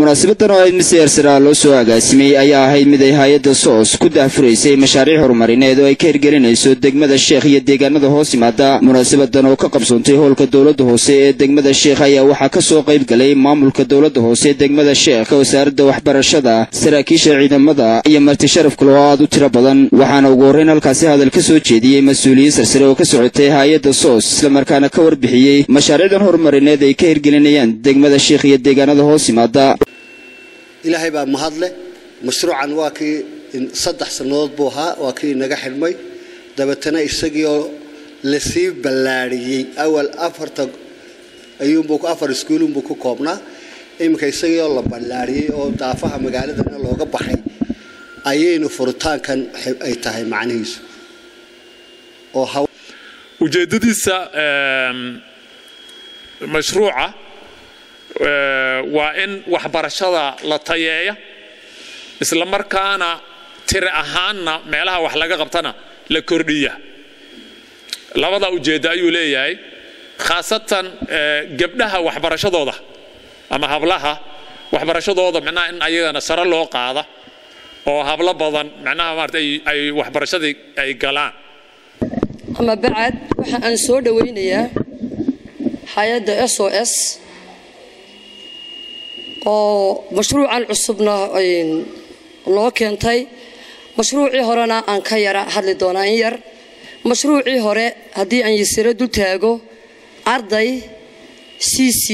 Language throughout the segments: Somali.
munaasabadan oo ahayd mid siyaarsara loo soo agaasimay ayaa ahayd mid ay hay-adda soos ku daahfuraysay mashaariic horumarineed oo ay ka hirgelinayso degmada sheekh iyo deegaanada hoos yimaada munaasabadan oo ka qabsoontay howlka dowladda hoose ee degmada sheekh ayaa waxaa ka soo qayb galay maamulka dowladda hoose ee degmada sheekh wasaaradda waxbarashada saraakiisha ciidamada iyo marti sharaf kale oo aad u tiro badan waxaana ugu horreyn halkaasi hadal ka soo jeediyey mas-uuliyiin sarsare oo ka socotay hay-adda soos islamarkaana ka warbixiyey mashaariicdan horumarineed ay ka hirgelinayaan degmada sheekh iyo deegaanada hoos yimaada ilaahay baa mahadleh mashruucan waa kii saddex sannadood buu ahaa waa kii inaga xidhmay dabeetana isagii oo lasii ballaadhiyey awal afarta ayuunbuu afar iskuulunbuu ku koobnaa iminka isagii oo la ballaadhiyey oo daafaha magaaladana looga baxay ayaynu furitaankan ay tahay macnihiisu oo ujeeddadiisa mashruuca waa in waxbarashada la tayeeya isla markaana tiri ahaanna meelaha wax laga qabtana la kordhiya labada ujeeddo ayuu leeyahay khaasatan gabdhaha waxbarashadooda ama hablaha waxbarashadooda micnaha in ayagana sare loo qaada oo hablo badan micnaha maarata ay waxbarashadii ay galaan ama bacad waxa aan soo dhowaynayaa hay-adda s o s oo mashruucan cusubna noo keentay mashruucii horena aan ka yara hadli doonaa in yar mashruucii hore haddii aan yasiro dul taago arday c c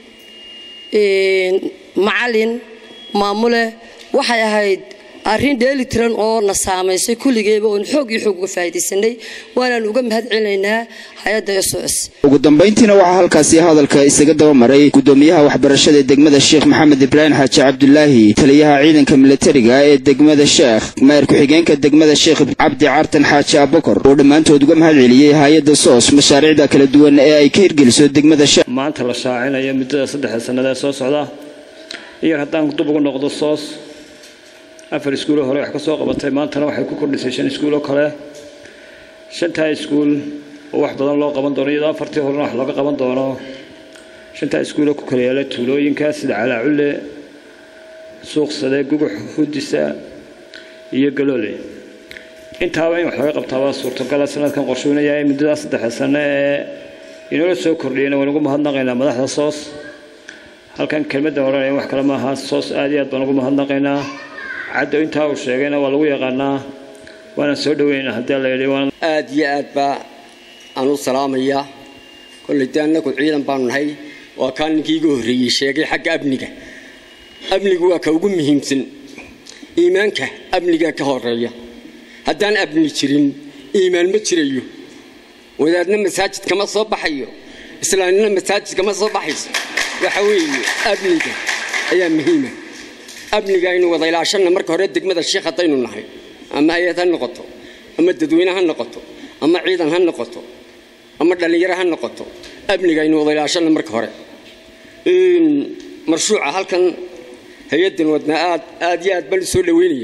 macalin maamule waxay ahayd arrin dheeli tiran oo na saamaysay kulligeeba oon xoog iyo xoog uga faa'iidaysanay waanaan uga mahad celinaynaa hay-adda s o s ugu dambayntiina waxaa halkaasi hadalka isaga daba maray gudoomiyaha waxbarashada ee degmada sheekh maxamed ibraahim xaaji cabdulaahi taliyaha ciidanka milatariga ee degmada sheekh maayar ku-xigeenka degmada sheekh cabdi cartan xaaji abakor oo dhammaantood uga mahad celiyey hay-adda soos mashaariicda kala duwan ee ay ka hirgeliso degmada sheekh maanta la shaacinayo muddada saddexda sannada ee soo socda iyar haddaan dub ugu noqdo soos afar iskuuloo hore wax ka soo qabatay maantana waxay ku kordhisay shan iskuuloo kale shantaa iskuul oo wax badan loo qaban doono iyadoo afartii horena wax looga qaban doono shantaa iskuuloo ku kala yaala tuulooyinka sida calaaculle suuqsade gugux hudisa iyo galoole intaaba in wax laga qabtaa waa suurtagala sanadkan qorshuynaya ee muddadaa saddexda sano ee inoola soo kordhiyeyna waan ugu mahadnaqaynaa madaxda soos halkan kelmadda odhanaya wax kale maaha soos aad iyo aad baan ugu mahadnaqaynaa caddo intaa uu sheegayna waa lagu yaqaanaa waana soo dhaweyna haddii la yidhi aad iyo aad baa aan u salaamayaa kolley dee annagu ciidan baanu nahay waa kaa ninkii iga horreeyey sheegay xagga amniga amnigu waa ka ugu muhiimsan iimaanka amnigaa ka horeeya haddaan amni jirin iimaan ma jirayo wadaadna masaajid kama soo baxayo islaamnina masaajid kama soo baxayso waxa weeye amniga ayaa muhiima amniga aynu wada ilaashanna marka hore degmada sheekh haddaynu nahay ama hay-ad ha noqoto ama dadweyne ha noqoto ama ciidan ha noqoto ama dhallinyaro ha noqoto amniga aynu wada ilaashanna marka hore marshuuca halkan hay-addan wadnaa aad aad iyo aad baan soo dhaweynaya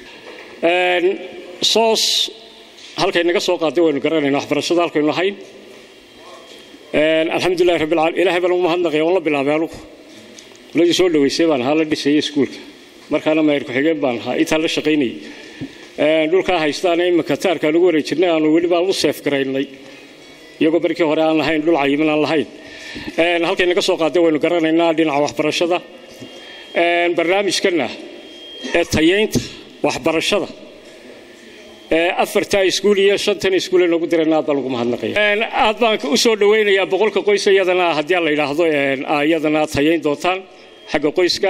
soos halkay naga soo qaaday waynu garanayna waxbarashada halkaynu lahayn alxamdulillahi rabbil caalamiin ilaahay baan ugu mahadnaqaya waan la bilaabay anugu ladii soo dhaweysay baan ahaa la dhisayay iskuulka markaana maayar ku-xigeen baan ahaa intaan la shaqaynayay dhulkaa haystaana iminka taarkaan ugu wareejirnay aanu weliba u seef garaynay iyagoo markii hore aan lahayn dhul cayiman aan lahayn halkay naga soo qaaday waynu garanaynaa dhinaca waxbarashada barnaamijkana ee tayeynta waxbarashada afartaa iskuul iyo shantan iskuule nagu dirayna aad baan ugu mahadnaqaya aad baan u soo dhawaynayaa boqolka qoys iyadana haddii la yidhaahdo iyadana tayayn doontaan xagga qoyska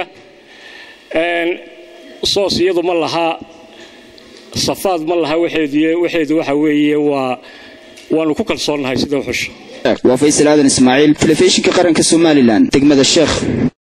soos iyadu ma laha safaad ma laha waxeedu waxeedu waxa weeye waa waanu ku kalsoonnahay sida xusha waa faysal aadan ismaaciil telefishinka qaranka somalilan degmada sheekh